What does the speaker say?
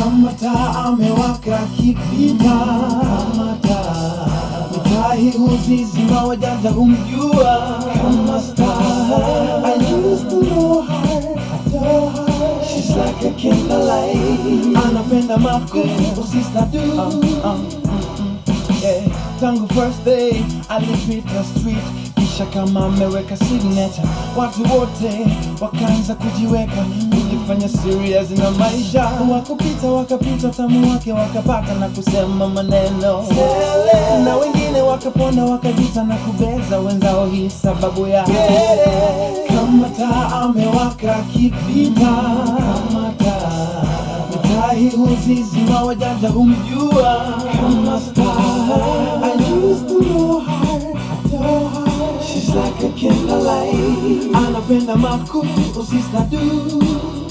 kama taa amewaka kipita kama taa utahi huzizima wajanja humjua kama star I used to know her, adore her She's like a candlelight Anapenda maku, sister do um, um, yeah. Tangu first day alipita street kisha kama ameweka signature, watu wote wakaanza kujiweka kujifanya serious na maisha. Wakupita wakapita tamu wake wakapata na kusema maneno na wengine wakapona wakajuta na kubeza wenzao, hii sababu ya kama taa amewaka kipita kama taa Mtahi huzizima wajanja humjua kama star I used to know her, adore her She's like a candlelight Anapenda maku, usista do